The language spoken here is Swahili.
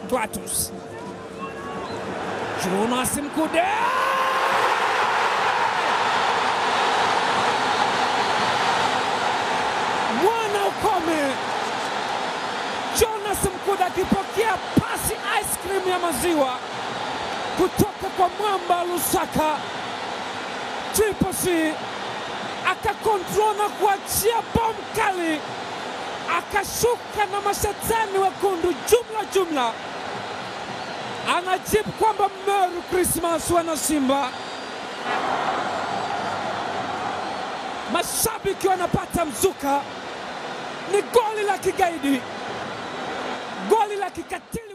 Clatous. Jonas Mkude mwana ukome. Jonas Mkude akipokea pasi ice cream ya maziwa kutoka kwa mwamba Lusaka. Triple C akakontrol na kuachia bomu kali, akashuka na mashetani wekundu jumla jumla. Anajibu kwamba Merry Christmas wana Simba. Mashabiki wanapata mzuka, ni goli la kigaidi, goli la kikatili.